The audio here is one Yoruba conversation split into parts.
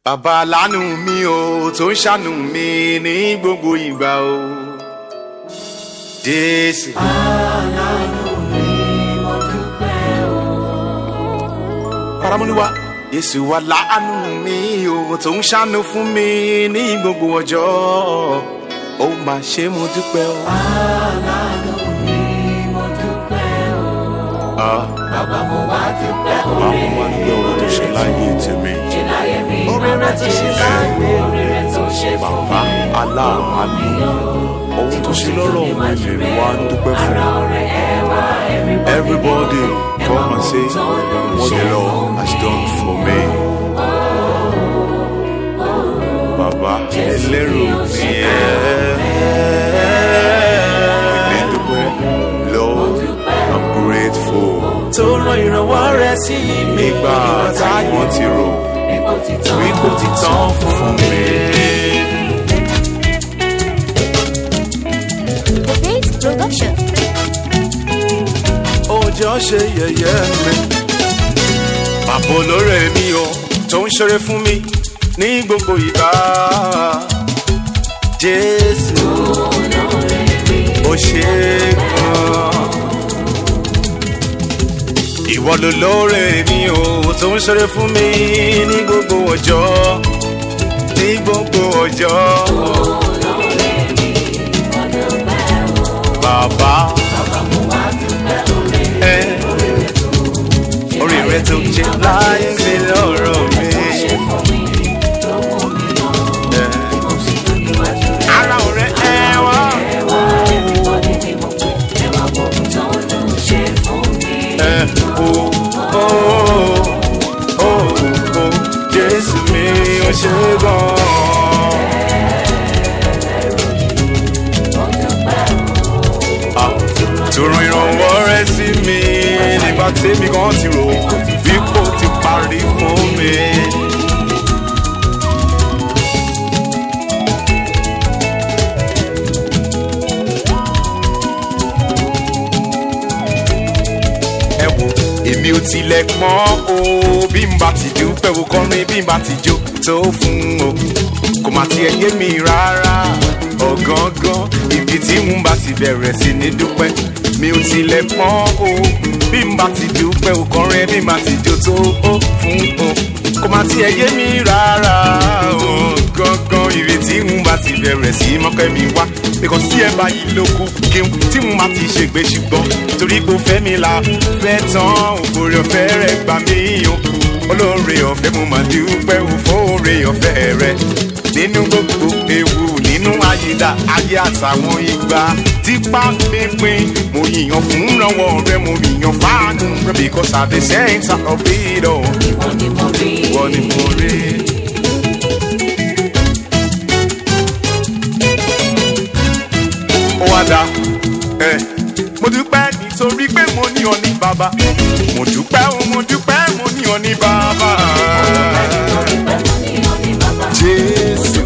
bàbá lánù mi o tó ń ṣàánú mi ní gbogbo ìgbà o jésù. paramọ́niwa yéṣu wa láàánú mi o tó ń ṣàánú fún mi ní gbogbo ọjọ́ ó máa ṣe mo dúpẹ́ o. Ah, Bàbá mo wá dúpẹ́ bàbá oore mo wá dúpẹ́ o tó ṣe láyé tèmi. ṣe láyé mi. Oore rẹ̀ tó ṣe láyé Oore rẹ̀ tó ṣe fún bàbá mi. aláàánú ohun tó ṣe lọ́rọ̀ mi lè wá ń dúpẹ́ fún Ara ọ̀rẹ́ ẹ wá everybody come and say what the lord has done for me. bàbá ẹlẹ́rù mi ẹ́ ilé dúpẹ́ lord i'm grateful. tó rán ìrànwọ́ rẹ̀ sí mi nígbà táwọn ti rò Ipò ti tán. wípé ti tán fún mi. The Faith Production. ọjọ́ ṣe yẹ̀yẹ́ mi. Bàbá olóore mi o tó ń ṣeré fún mi ní gbogbo ìgbà. Jésù ó ṣe é gan. Ìwọ ló lóore mi o tó ń ṣeré fún mi ní gbogbo ọjọ́. Ní gbogbo ọjọ́. Bàbá. Ẹ orí rẹ tó ṣe láyé mi lọ́rọ̀ mi. Ẹ, Ara ọ̀rẹ́ ẹ wá. Ẹ, o, o, o, o, Jésù mi ò ṣe gan. Ah, tó ràn ìrànwọ́ rẹ sí mi nígbà tèmi kan ti rò bí kò ti parí fún mi. ẹ wo èmi ò tilẹ̀ pọ́n o bí n bá ti dúpẹ́ o kọrin bí n bá ti jó tó fún o kò má tiẹ̀ yé mi rárá ọ̀gángán ibi tí n bá ti bẹ̀rẹ̀ sí ní dúpẹ́ mi ò tilẹ̀ pọ́n o bí n bá ti dúpẹ́ o kọrin bí n bá ti jó tó o fún o kò má tiẹ̀ yé mi rárá ọ̀gángán ibi tí n bá ti bẹ̀rẹ̀ sí mọ́pẹ́ mi wá because tí ẹ bá yí lóko kí n tí n bá ti ṣègbè ṣùgbọ́n torí pé ó fẹ́ mi la fẹ́ tán òfòrè ọ̀fẹ́ rẹ̀ gbà mí o olóore ọ̀fẹ́ mo máa dúpẹ́ òfòrè ọ̀fẹ́ rẹ̀ nínú gbogbo ewu nínú ayédà ayé àtàwọn ìgbà tipa pínpín mo yìnyàn fún ìrànwọ́ rẹ mo yìnyàn fáànù rẹ because at the center of it all Ìwọ ni mo rí. wọ́n ni mo rí. ó wá dá ẹ mo dúpẹ́ nítorí pé mo ní ọ ní bàbá mo dúpẹ́ o mo dúpẹ́ mo ní ọ ní bàbá jésù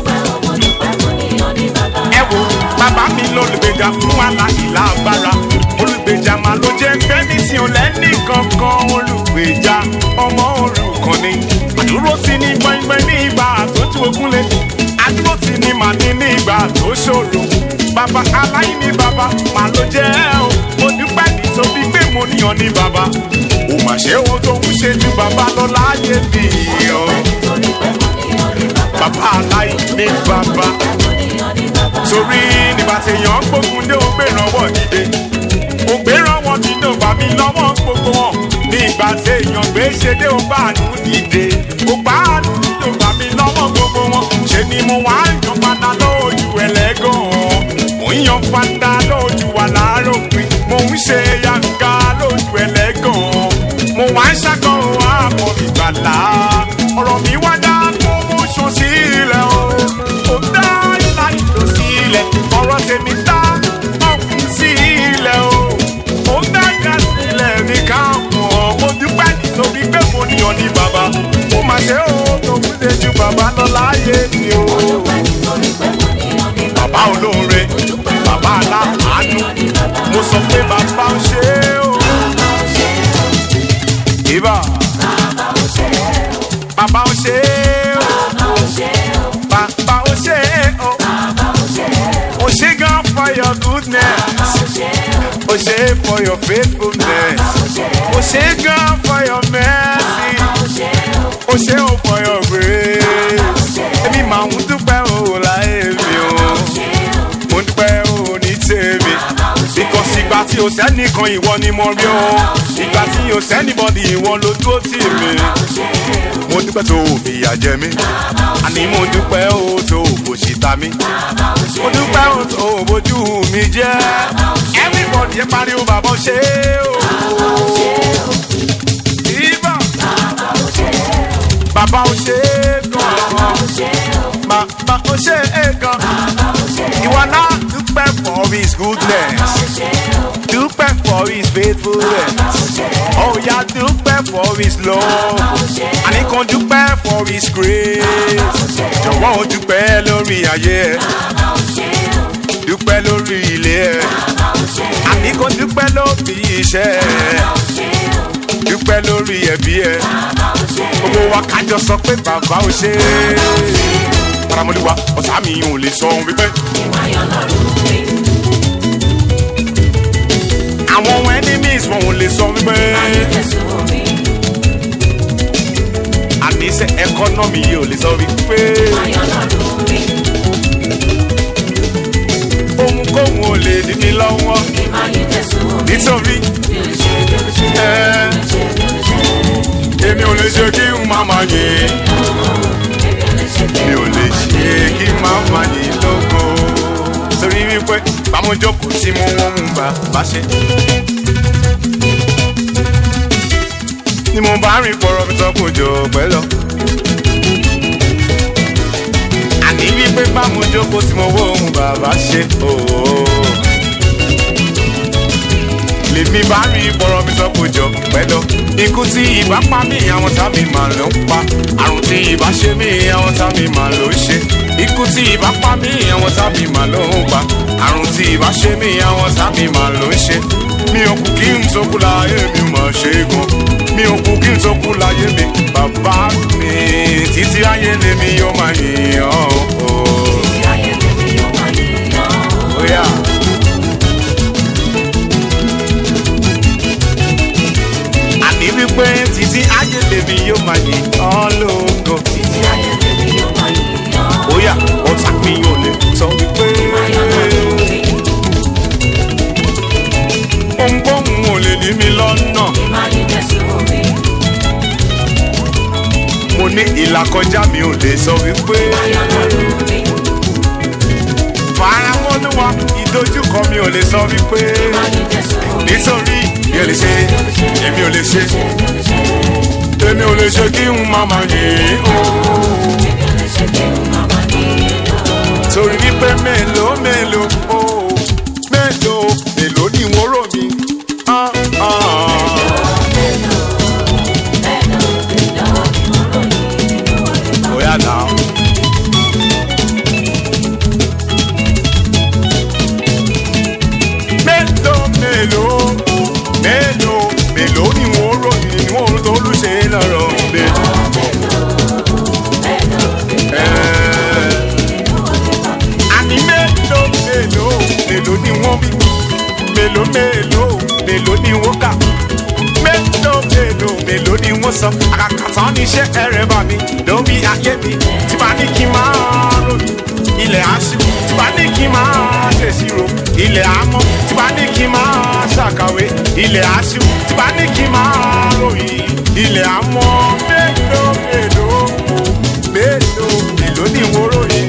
ẹ wo bàbá mi lólùgbèjà fún aláìlá agbára olùgbèjà máa ló jẹ́ fẹ́mi tí ò lẹ́nì kankan olùgbèjà ọmọ òrukàn ni àdúró ti ní gbọ̀ngbọ̀n ní ìgbà àtọ́jú ogunlé àdúró ti ní màní ní ìgbà tó ṣòro bàbá aláìní bàbá màá ló jẹ́ o mo dúpẹ́ nítorí pé mo níyàn ní bàbá ò mà ṣe ohun tó ń ṣe ju bàbá lọ láyé mi o bàbá aláìní bàbá torí nígbà tí èèyàn ń gbógun dé ó gbé ìrànwọ́ dìde ó gbé ìrànwọ́ dìde ó bá mi lọ́wọ́ gbogbo wọn nígbà tí èèyàn gbé ṣe dé ó bá àánú dìde ó bá àánú dìde ó bá mi lọ́wọ́ gbogbo wọn ṣe ni mo wá yan padà lójú ẹlẹ́gàn mo ń yan padà lójú aláròpin mo ń ṣe yanga lójú ẹlẹ́gàn mo wá ń ṣàkóso àmọ́ ìgbàlá ọ̀rọ̀ mi wá dá promotion sílẹ̀ o ó dá ìlà ìlò sílẹ̀ ọ̀rọ̀ tèmi dá ọkùn sílẹ̀ o ó dá ìjà sílẹ̀ ní káàmù mo dúpẹ́ nítorí pé mo ní ọ ní bàbá mo mà ṣe ó tó kú ṣe ju bàbá lọ láyé mi o bàbá olóore bàbá aláàánú mo sọ pé bàbá ń ṣe é o. Ibà. Bàbá ò ṣe é o. o ṣe for your faithfulness o ṣe gan for your mercy o ṣe o for your grace èmi máa ń dúpẹ́ o láyé mi o mo ń dúpẹ́ o ní tèmi because ìgbà tí o sẹ́nìkan ìwọ ni mo rí o ìgbà tí o sẹ́nìbọ̀dì ìwọ ló dúró tì mí mo dúpẹ́ tó o fìyà jẹ mí àní mo dúpẹ́ o tó o kò ṣì ta mí mo dúpẹ́ o tó o bójú mi jẹ́ everybody ẹ pariwo bàbá o ṣe o. Ìbà. Bàbá o ṣe é gan. Bàbá o ṣe é gan. Ìwọ náà dúpẹ́ for his goodness. Dúpẹ́ for his faithfulness. Oh ya dúpẹ́ for his love. Àníkan dúpẹ́ for his grace. Jọ̀wọ́ o dúpẹ́ lórí ayé ẹ̀. Dúpẹ́ lórí ilé ẹ̀. Àníkan dúpẹ́ lórí iṣẹ́ ẹ̀. Dúpẹ́ lórí ẹbí ẹ̀. Gbogbo wa kájọ sọ pé bàbá ò ṣe é. Taramọ́lúwa ọ̀sán mi ò lè sọ ohun wípé. Àwọn enemies wọn ò lè sọ wípé. Àníṣe ẹkọ́nọ́mì yìí ò lè sọ wípé. Ohunkóhun ò lè dí mi lọ́wọ́. Nítorí ẹ èmi ò lè ṣe kí n má máa yìn. Mi ò lè ṣe kí n má máa yìn lógo. Torí wípé bámújókòó tí mo wọ́n mú bá bá ṣe. Ni mo bá rìn pọ̀rọ̀ mi tán kò jọ pẹ́ lọ. Àní wípé bámújókòó tí mo wọ́n mú bá bá ṣe. ooo lèmi bá rí bọ̀rọ̀ mi sọ kò jọ pẹ́ lọ. ikú tí ìbá pa mí àwọn tá mi mà ló ń pa àrùn tí ìbá ṣe mí àwọn tá mi mà ló ń ṣe. ikú tí ìbá pa mí àwọn tá mi mà ló ń pa àrùn tí ìbá ṣe mí àwọn tá mi mà ló ń ṣe. mi ò kú kí n tó kú láyé mi mà ṣe é gan. mi ò kú kí n tó kú láyé mi bàbá mi títí ayé lèmi yóò máa yìn ọ́. Oh, yeah. àní wípé títí ayé lèmi yóò máa yìn ọ́ lógo. bóyá ọ̀tá mi ò lè sọ wípé ohunkóhun ò lè ní mi lọ́nà. mo ní ìlàkọjá mi ò lè sọ wípé faramọ́lúwa ìdojúkọ mi ò lè sọ wípé nítorí mi ò lè ṣe èmi ò lè ṣe èmi ò lè ṣe kí n má máa yìn ó. torí wípé mélòó mélòó ó mélòó mélòó ni wọ́n rò mí. Ah, ah. Bóyá náà. mélòó mélòó mélòó mélòó ni wọ́n ròyìn ni wọ́n tó lùṣe lọ́rọ̀ mi. àní mélòó mélòó mélòó ni wọ́n bí mélòó mélòó mélòó ni wọ́n kà mélòó mélòó mélòó ni wọ́n sọ àkàkàtà níṣẹ́ ẹ̀rẹ̀ bá mi lórí ayé mi tí bá ní kí n máa ròyìn ilẹ̀ aṣọ tí bá ní kí n máa ṣèṣirò ilẹ̀ amọ́ tí bá ní kí n máa ṣàkàwé ilẹ̀ aṣọ tí bá ní kí n máa ròyìn ilẹ̀ amọ́ mélòó mélòó mélòó mélòó ni wọ́n ròyìn.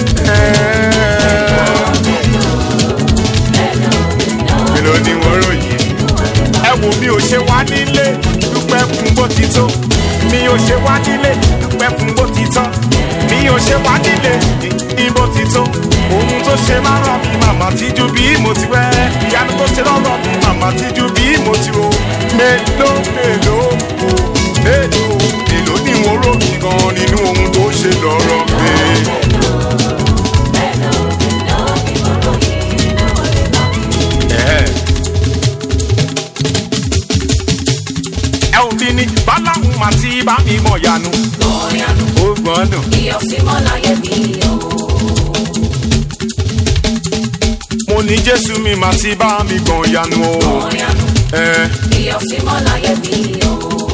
mélòó ni wọ́n ròyìn. ẹ wo mi ò ṣe wá nílé dúpẹ́ fún bó ti tó mi ò ṣe wá nílé dúpẹ́ fún bó ti tán mi ò ṣe wá nílé ní bó ti tó ohun tó ṣe máa rọ mi màmá tíjú bí mo ti wẹ́ ìyanu tó ṣe lọ́rọ̀ mi màmá tíjú bí mo ti ro mélòó mélòó o mélòó mélòó ni wọ́n rò mí gan nínú ohun tó ṣe lọ́rọ̀ mi. ẹ ò bí ní báláhùn màtí bá mi mọ̀ yanu ó gbọ́dọ̀. mo mo ní jésù mi máa ti bá mi gan yanu o. Ọ̀yànú ẹ ìyọ̀símọ́ láyé mi o.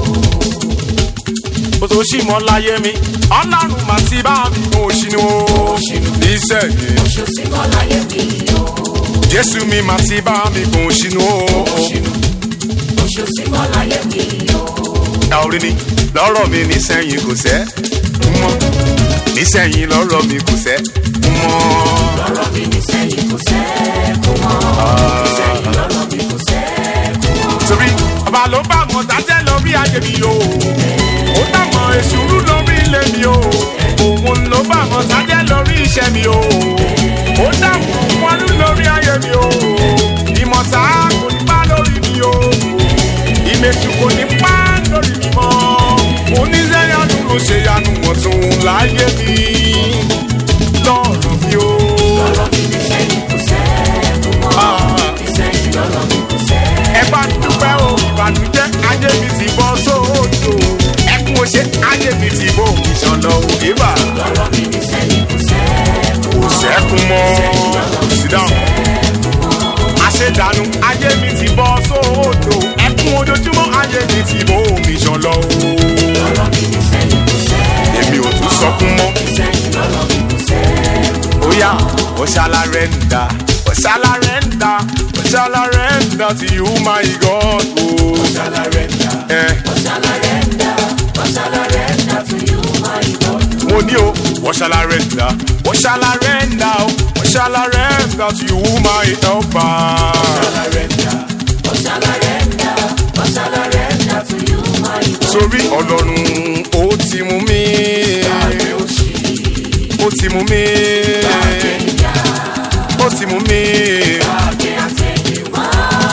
o tó ṣì mọ́ láyé mi ọlọ́run máa ti bá mi gan òṣìnú o. nísẹ̀yìn Oṣùsímọ́ láyé mi o. jésù mi máa ti bá mi gan òṣìnú o. Oṣùsímọ́ láyé mi o. ẹ orí ni lọ́rọ̀ mi nísẹ̀yìn kò sẹ́ mọ́ nísẹ̀yìn lọ́rọ̀ mi kò sẹ́ mọ́. Lọ́rọ̀ mi ní sẹ́yìn kò sẹ́kù mọ́. Sẹ́yìn lọ́rọ̀ mi kò sẹ́kù mọ́. torí ọba ló bá wọn dájẹ́ lórí ayé mi o ó dàmọ̀ èsùrú lórí ilé mi o òun ló bá wọn dájẹ́ lórí iṣẹ́ mi o ó dàmọ̀ wọlú lórí ayé mi o ìmọ̀ta kò ní bá lórí mi o ìmẹ̀sù kò ní bá lórí mi mọ́ oníṣẹ́yanu ló ṣe yanu wọ̀n tún láyé mi lọ́rọ̀ mi o. Lọ́rọ̀ mi ní sẹ́yìn kò sẹ́kù mọ́. Sẹ́yìn lọ́rọ̀ mi kò sẹ́kù ẹ bá dúpẹ́ o ìbànújẹ́ ayé mi ti bọ́ sóòtò ẹkún oṣé ayé mi ti bọ́ ìṣànlọ òdìbà Lọ́rọ̀ mi ní sẹ́yìn kò sẹ́kù kò sẹ́kún mọ́ sídáhùn àṣedànù ayé mi ti bọ́ sóòtò ẹkún ojoojúmọ́ ayé mi ti bọ́ ìṣànlọ Lọ́rọ̀ mi ní sẹ́yìn kò sẹ́kù èmi ò tún sọkún mọ́ Sẹ́yìn lọ́rọ̀ mi kò sẹ́kù óyá ọ̀ṣàlárẹ̀ǹdà ọ̀ṣàlárẹ̀ǹdà ọ̀ṣàlárẹ̀ǹdà to you my God o. Ọ̀ṣàlárẹ̀ndà Eh. Ọ̀ṣàlárẹ̀ndà Ọ̀ṣàlárẹ̀ndà to you my God. mo ní o wọ́n ṣàlàrẹ́ǹdà wọ́n ṣàlàrẹ́ǹdà o wọ́n ṣàlàrẹ́ǹdà tí you my helper. Ọ̀ṣàlárẹ̀ndà Ọ̀ṣàlárẹ̀ndà Ọ̀ṣàlárẹ̀ndà to you my God. sórí ọlọ́run ó ti mú mi Àgbẹ̀ òṣì ó ti mú mi àgbẹ̀ ìyá ó ti mú mi àgbẹ̀ àtẹ̀yìnwá.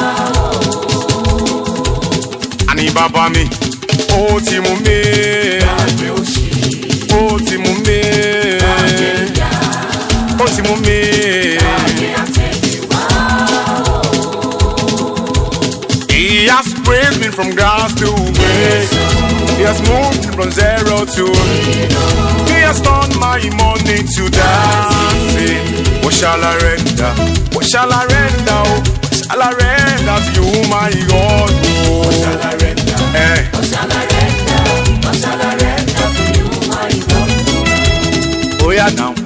àní bàbá mi ó ti mú mi Àgbẹ̀ òṣì ó ti mú mi àgbẹ̀ ìyá ó ti mú mi. àgbẹ̀ àtẹ̀yìnwá. He has praised me from grass to grace. He has moved me from zero to He has turned my morning to dancing. What shall I render? What shall I render? Oh, what shall I render to you, my God? Oh, Ọ̀ṣàlárẹ̀ndà eh. Ọ̀ṣàlárẹ̀ndà Ọ̀ṣàlárẹ̀ndà to you my God. oh yeah, now.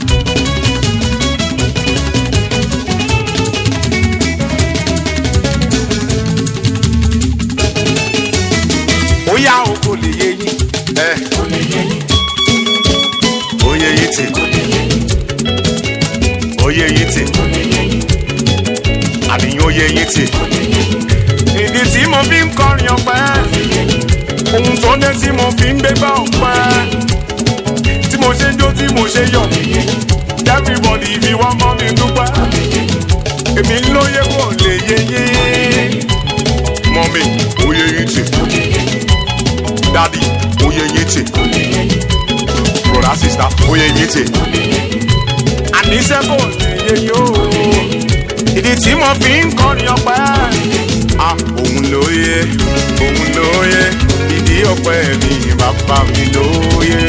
Ó yá o kò lè yé yín. Eh. Kò lè yé yín, Ó yé yín tì. kò lè yé yín, Ó yé yín tì. kò lè yé yín, Àníyàn ó yé yín tì. kò lè yé yín, ìdí tí mo fi ń kọrin ọpẹ́ kò lè yé yín. ohun tó dé tí mo fi ń gbégbá ọpẹ́ tí mo ṣe ń jó tí mo ṣe yọ̀ everybody fi wá mọ́ mi dúpẹ́ èmi lóye kò lè yé yín mọ́mí oyè yín tì dádì oyè yín tì broda sista oyè yín tì àníṣe kò lè yé yín o ìdí tí mo fi ń kọrin ọpẹ́ ah òun lóye òun lóye ìdí ọpẹ́ mi bàbá mi lóye.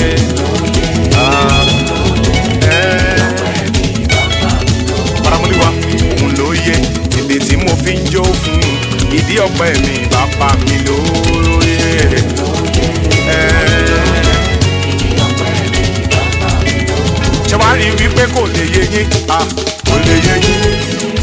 Ah, eh. Paramoliwa òun lóye ìdí tí mo fi ń jó fún ìdí ọpẹ́ mi bàbá mi lóye. Eh. ṣé wàá rí wípé kò lè yé yín ah kò lè yé yín.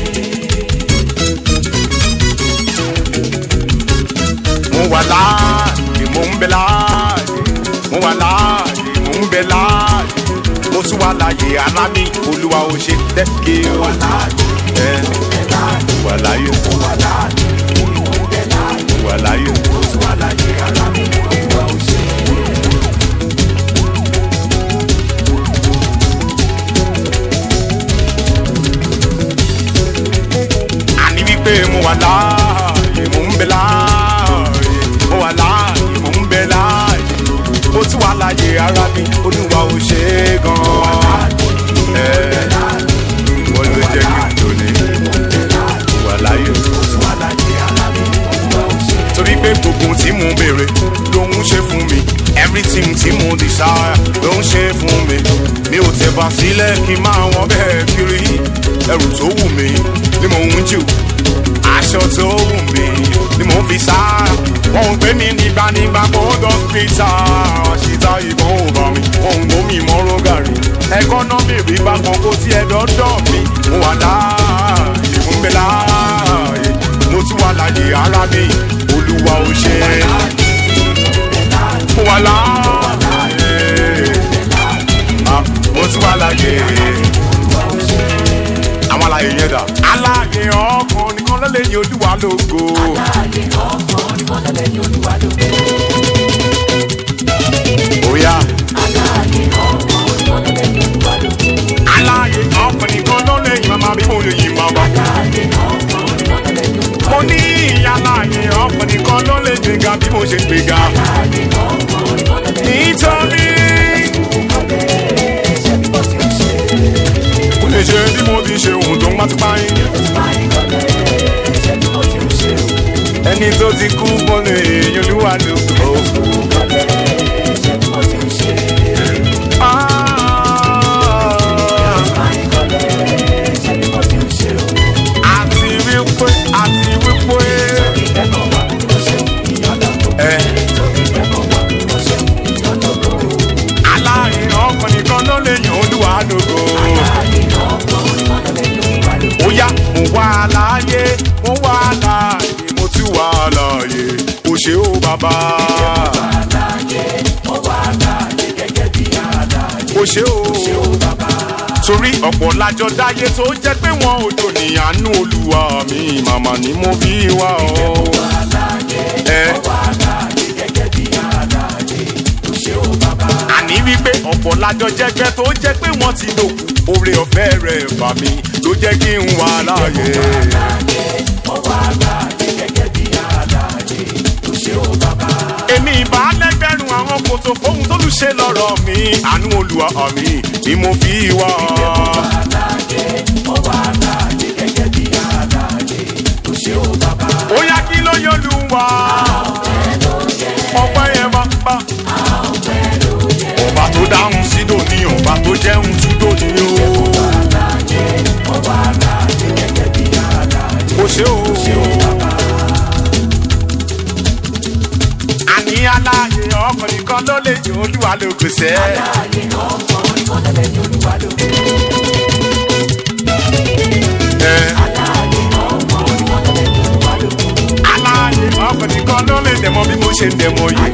mo wà láàyè mo ń bẹ láàyè mo wà láàyè mo ń bẹ láàyè mo tún wà láàyè ara mi olúwa ò ṣe tẹ́kẹ̀ wà láàyè ẹ wà láàyè wà láàyè wà láàyè mo tún wà láàyè ara mi olúwa ò ṣe. àní wípé mo wà láàyè mo ń bẹ láàyè mo wà láàyè mo ń bẹ láàyè mo tún wà láàyè ara mi olúwa ò ṣe é gan-an ẹ wọ́n ló jẹ́ kí n tòní wà láàyè torí pé gbogbo tí mo béèrè ló ń ṣe fún mi everything tí mo desire ló ń ṣe fún mi mi ò tẹ̀bà sílẹ̀ kí n máa wọ́n bẹ́ẹ̀ kiri ẹrù tó wù mí ni mò ń jù aṣọ tó wù mí ni mò ń fi sá wọn ò gbé mi nígbànígbà gbọ́dọ̀ pété ṣìta ìbọn ò bá mi wọn ò gbómi mọ́rọ́ gàrí ẹkọ́nọ́mì rí bákan kó tiẹ̀ dọ́dọ̀ mi mo wà láàyè mo ń bẹ láàyè mo tún wà láàyè ara mi olúwa ò ṣe mo wà láàyè ah, mo tún wà láàyè àwọn àlàyé yẹn dà. aláàyè ọkàn nìkan ló lè ní olúwa lógo. Oya. aláàyè ọkàn nìkan ló lè yìn màmá bí mo lè yìn màmá. mo ní aláàyè ọkàn nìkan ló lè gbéga bí mo ṣe gbéga. nítorí kò lè ṣe bí mo ti ṣe ohun tó ń bá ti pa yín. ẹni tó ti kú kó lè yan olúwa lóko. àti wípé àti wípé ẹ aláàrin ọkàn nìkan ló lè yan olúwa lóko. ó yá mo wà láàyè mo wà láàyè mo tún wà láàyè o ṣé o bàbá. o ṣé o torí ọ̀pọ̀ lájọ dáyé tó jẹ́ pé wọn ò jò ní àánú olúwa mi màmá ni mo fi wá ọ. ẹ àní wípé ọ̀pọ̀ lájọ jẹ́gbẹ́ tó jẹ́ pé wọ́n ti dòkú oore ọ̀fẹ́ rẹ̀ bà mí ló jẹ́ kí n wà láàyè. èmi ìbá lẹ́gbẹ̀rún àwọn kòtò fóun tó lù ṣe lọ́rọ̀ mi àánú olúwa mi ni mo fi wá ọ. ó yá kí ló yọ lù wá ọpẹ́ yẹn bá bá ọba tó dáhùn sí dòní ọba tó jẹun sí dòní o. kò ṣe o. àní aláàyè ọkàn nìkan ló lè jẹ olúwa ló kò sẹ́. Ẹ. aláàyè ọkàn nìkan ló lè dẹ̀mọ́ bí mo ṣe ń dẹ̀mọ́ yìí.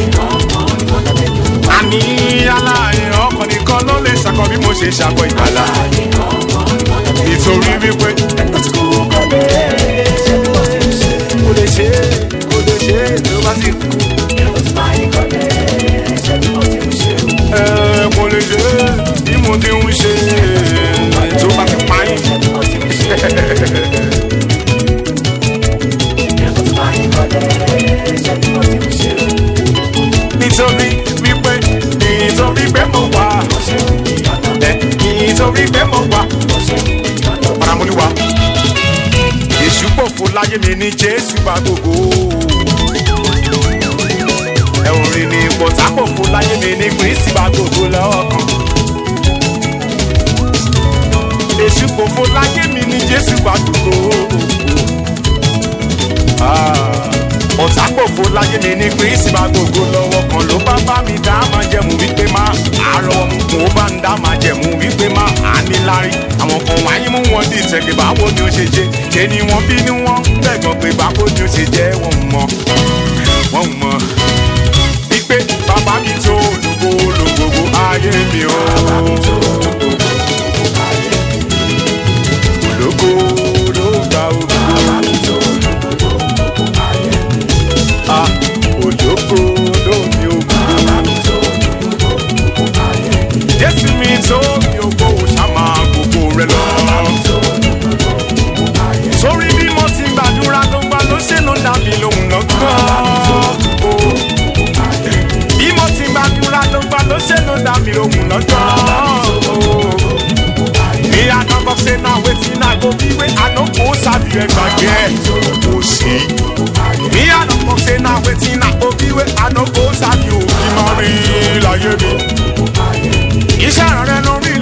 àní aláàyè ọkàn nìkan ló lè ṣàkọ bí mo ṣe ṣàkọ ìgbàlá. nítorí wípé kò lè ṣe kò lè ṣe ló bá ti kú. Ẹ, kò lè ṣe bí mo ti ń ṣe tó bá ti pa yín. nítorí wípé nítorí pé mo wà ẹ nítorí pé mo wà paramoliwa èṣù pòfo láyé mi ní jésù bá gbogbo ẹ̀wọ̀n rìn ní bọ̀tà pòfo láyé mi ní kristi bá gbogbo lọ́kàn èṣù pòfo láyé mi ní jésù bá gbogbo ọ̀tá pòfo láyé mi ní kristi bá gbogbo lọ́wọ́ kan ló bá bá mi dá máa jẹ̀mú wípé má àárọ̀ mo bá ń dá máa jẹ̀mú wípé má ànílárí àwọn kan wáyé mú wọn di ìtẹ̀gbẹ́ báwo ni ó ṣe jẹ́ ṣé ni wọ́n bí ni wọ́n gbẹ̀gbọ́n pé báwo ni ó ṣe jẹ́ wọ́n mọ̀ wọ́n mọ̀ wípé bàbá mi tó olùkó olùgbogbo ayé mi o. ológo ló gba ògo. Ah, ológo ló mi ògo. Jésù mi tó mi ògo ṣàmà gbogbo rẹ lọ. Sórí bí mo ti gbàdúrà ló gbà ló ṣe ló dá mi lóhùn lọ́gán. Bí mo ti gbàdúrà ló gbà ló ṣe ló dá mi lóhùn lọ́gán. Me I no go say now wetin I go be wey I no go sabi ẹgbàgbé kò sí. Me I no go say now wetin I go be wey I no go sabi òbí máa rí láyé mi. Iṣẹ́ rẹ̀ lórí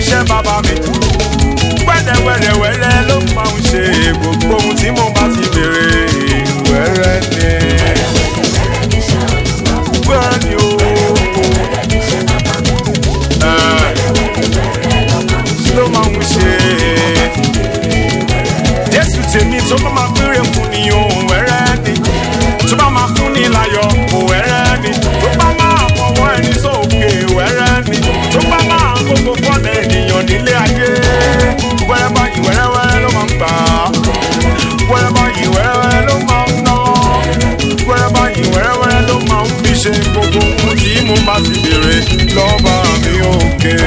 níṣẹ́ bàbá mi wẹ́rẹ́wẹ́rẹ́wẹ́rẹ́ ló máa ń ṣe gbogbo ohun tí mo bá ti béèrè wẹ́rẹ́ ni wẹ́rẹ́ ni o. Eh, ló máa ń ṣe jésù tèmi tó bá máa péré fún ni òun wẹ́rẹ́ ni tó bá máa fún ni láyọ̀ òun wẹ́rẹ́ ni tó bá máa fọwọ́ ẹni sókè wẹ́rẹ́ ni tó bá máa gbogbo fọ́nà ènìyàn nílé ayé wẹ́rẹ́ báyìí wẹ́rẹ́wẹ́rẹ́ ló máa ń gbà á wẹ́rẹ́ báyìí wẹ́rẹ́wẹ́rẹ́ ló máa ń ná wẹ́rẹ́ báyìí wẹ́rẹ́wẹ́rẹ́ ló máa ń fi ṣe gbogbo ohun tí mo bá ti béèrè lọ́ba mi òkè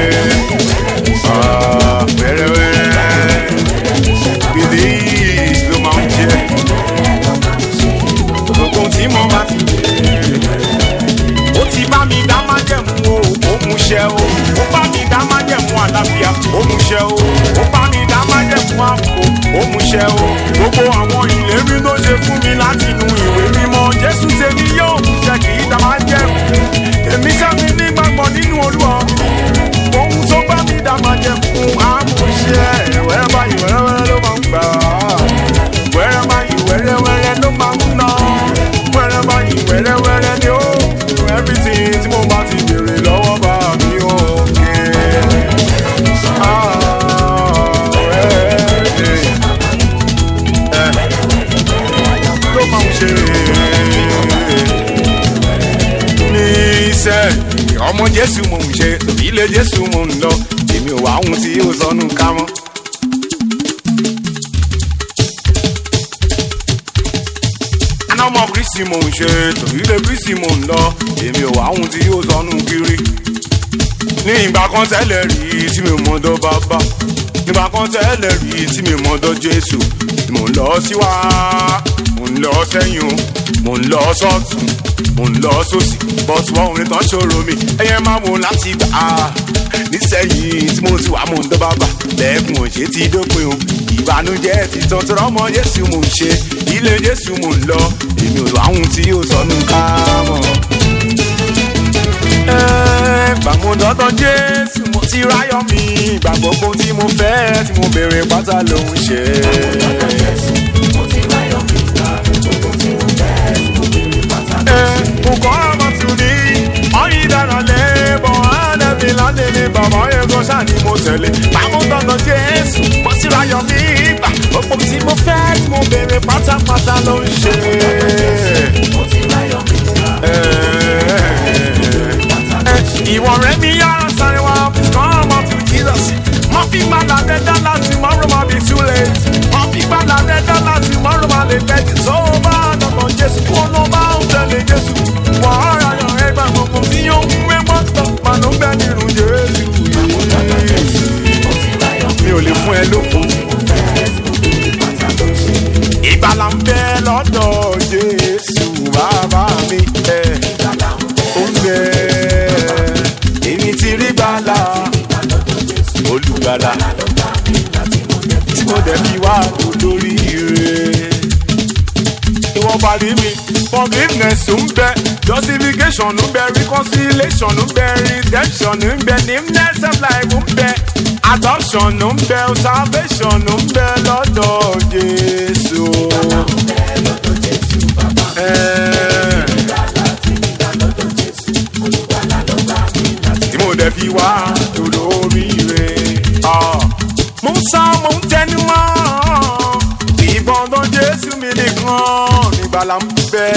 Ah, wẹ́rẹ́wẹ́rẹ́ bìlí ló máa ń jẹ gbogbo tí mo bá ti ó ti bá mi dá májẹ̀mú o ó mú ṣẹ o ó bá mi dá májẹ̀mú àlàáfíà ó mú ṣẹ o ó bá mi dá májẹ̀mú àpò ó mú ṣẹ o gbogbo àwọn ìlérí tó ṣe fún mi láti inú ìwé mímọ́ jésù tèmi yóò mú ṣẹ kì í dá májẹ̀mú èmi sẹ́mi nígbàgbọ́ nínú olúwa ohun tó bá mi dá májẹ̀mú àmúṣẹ wẹ́rẹ́ báyìí wẹ́rẹ́wẹ́rẹ́ ló máa ń gbà á wẹ́rẹ́ báyìí wẹ́rẹ́wẹ́rẹ́ ló máa ń ná wẹ́rẹ́ báyìí wẹ́rẹ́wẹ́rẹ́ ni ó everything tí mo bá ti béèrè lọ́wọ́ bá mi ò ké. ló máa ń ṣe ní iṣẹ́ ọmọ jésù mò ń ṣe ilé jésù mò ń lọ èmi ò wá ohun tí yóò sọnù ká mọ́. aná ọmọ kristi mò ń ṣe tòbílẹ̀ kristi mò ń lọ èmi ò wá ohun tí yóò sọnù kiri. ní ìgbà kan tẹ́lẹ̀ rí tí mi ò mọ̀dọ̀ bàbá nígbà kan tẹ́lẹ̀ rí tí mi ò mọ̀dọ̀ jésù mò ń lọ síwá mò ń lọ sẹ́yìn o mò ń lọ sọ́tún mò ń lọ sósì bọ́tù wọn ò ní tán ṣòro mi ẹ̀yẹ máa wò láti gbà á nísẹ̀yìn tí mo ti wà mò ń dọ́ bàbà lẹ́kùn òṣè ti dópin o ìbànújẹ́ ti tán tó rọ́mọ jésù mò ń ṣe ilé jésù mò ń lọ èmi ò láhùn tí yóò sọnù ká mọ̀. gbàmúdọ́tọ̀ jésù mo ti ráyọ̀ mi ìgbà gbogbo tí mo fẹ́ tí mo béèrè pátá ló ń ṣe. mo kọ́ ọmọ tún ní ọyìn dáná lébọ̀ ẹ̀ẹ́dẹ́bí láti ní bàbá ẹ̀kọ́ sáà ni mo tẹ̀lé. gbàmúdọ́tọ̀ jésù mo ti ráyọ̀ mi ìgbà gbogbo tí mo fẹ́ tí mo béèrè pátápátá ló ń ṣe. ìwọ̀n rẹ̀ mi yára sáré wá come up to jesus. mo fi gbàdá rẹ̀ dọ́là tomorrow ma be too late. mo fi gbàdá rẹ̀ dọ́là tomorrow ma lè pẹ́ tí tó bá dọ̀dọ̀ jésù kó ló bá ń tẹ̀lé jésù. wọ́n á ra yàn ẹgbà gbogbo tí yóò ń wé mọ́tò màánú bẹ́ẹ̀ nínú jésù. mi ò lè fún ẹ lóko ìgbàlà ń bẹ lọ́dọ̀ jésù bàbá mi ẹ̀ ó ń bẹ èmi ti rí gbàlà olùgbàlà tí mo dẹ̀ fi wá olórí rẹ̀ ìwọ̀n parí mi forgiveness ń bẹ justification ń bẹ reconciliation ń bẹ redemption ń bẹ newness of life ń bẹ adoption ń bẹ salvation ń bẹ lọ́dọ̀ jésù. Eh. tí mo dẹ̀ fi wá lórí rẹ̀. mo ń sá mo ń tẹnu mọ́ ìbọ̀dọ̀ jésù mi nìkan nígbàlà ń bẹ.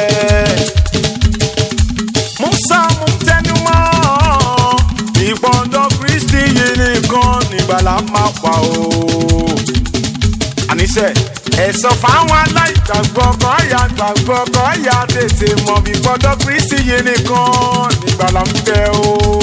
mo ń sá mo ń tẹnu mọ́ ìbọ̀dọ̀ kristi yìí nìkan nígbàlà máa pa o. àníṣe ẹ̀sọ́ fáwọn aláìgbàgbọ́ kan yà gbàgbọ́ kan yà tètè mọ̀ bí gbọ́dọ̀ kristi yìí nìkan nígbàlà ń bẹ o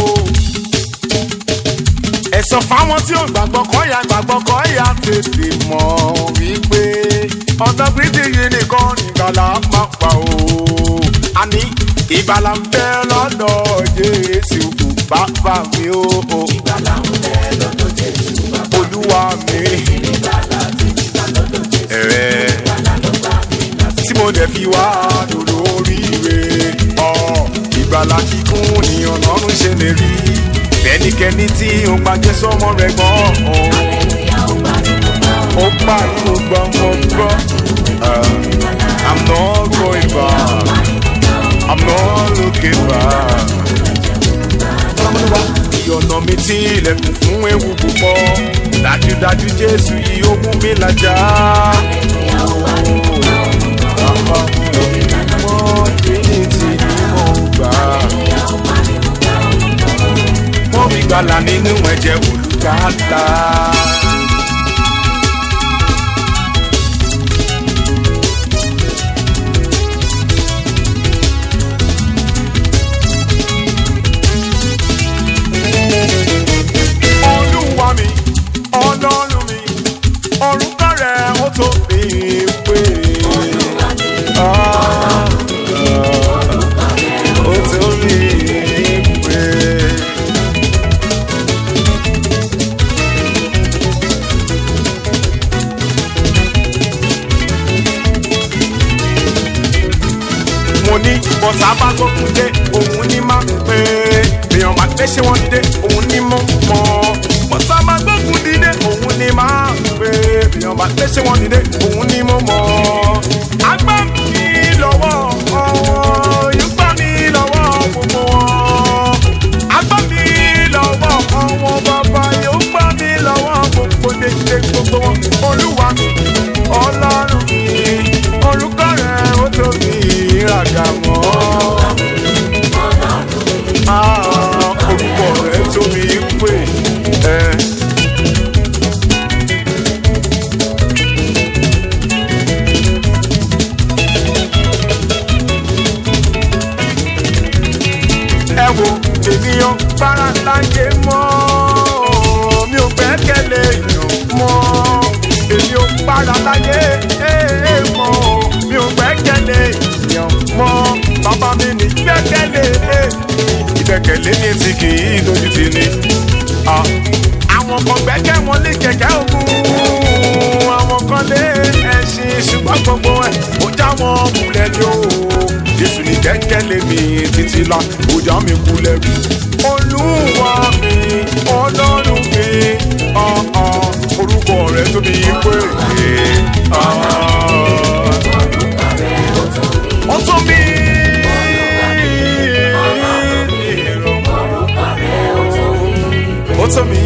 ẹ̀sọ̀ fáwọn tí ò gbàgbọ́ kọ́ ya gbàgbọ́ kọ́ ya tètè mọ̀ wípé ọ̀dọ́ kristi yìí nìkan nìgbàlà máa pa o. àní ìgbàlà ń bẹ lọ́dọ̀ jésù bàbá mi o. ìgbàlà ń bẹ lọ́dọ̀ jésù bàbá mi. olúwa mi. ìgbàlà ti gbà lọ́dọ̀ jésù. ẹ̀rẹ́ tí mo dẹ̀ fi wá lóríire. ọ̀ ìgbàlà kíkún ni ọ̀nà ọ̀run ṣe lè rí bẹ́ẹ̀ni ẹnikẹ́ni tí ó gbàgbé sọmọ rẹ̀ gbọ́n ó pariwo gbọ́n mo gbọ́ Ah, i'm not going back i'm not looking back. ìyọ̀nà mi tí ilẹ̀kùn fún ewu púpọ̀ dájúdájú jésù yìí ó mú mi làjà. Bàbá mi mọ trinity ni mo gbà. Mo rí gbàlà nínú ẹ̀jẹ̀ olùkàtà. Olúwa mi, ọlọ́run mi, orúkọ rẹ̀ ó tó mi pé. Ah, ó tó mi pé. mo ní bọ́sà bá gbógun dé òun ní má pé èèyàn máa gbé ṣé wọ́n dé òun ní mọ́ mọ́ bọ́sà máa gbógun dìde òun ní má pé èèyàn máa gbé ṣé wọ́n dìde òun ní mọ́ mọ́ agbá mi lọ́wọ́ ọ̀hún yóò gbá mi lọ́wọ́ gbogbo wọn agbá mi lọ́wọ́ ọ̀hún bàbá yóò gbá mi lọ́wọ́ gbogbo dédé gbogbo wọn olúwa mi ọlọ́run mi orúkọ rẹ̀ ó tóbi ìràgà mọ́. Ah, orúkọ rẹ̀ tóbi pé ẹ. ẹ wo ènìyàn para láyé mọ́ mi ò gbẹ́kẹ̀lé èèyàn mọ́ èmi ò para láyé eh, mọ́ mi ò gbẹ́kẹ̀lé èèyàn mọ́ bàbá mi ní gbẹ́kẹ̀lé eh. ìgbẹ́kẹ̀lé ní ti kì í lójú ti ní. Ah, àwọn kan gbẹ́kẹ̀ wọn lé kẹ̀kẹ́ ògùn àwọn kan lé ẹṣin ṣùgbọ́n gbogbo ẹ̀ ó já wọn kulẹ̀ ní o jésù ní kẹ́kẹ́lé mi títí la ó já mi kulẹ̀ rí. olúwa mi ọlọ́run mi ọ̀ọ́ orúkọ rẹ̀ tóbi pé ó tún mi. ó tún mi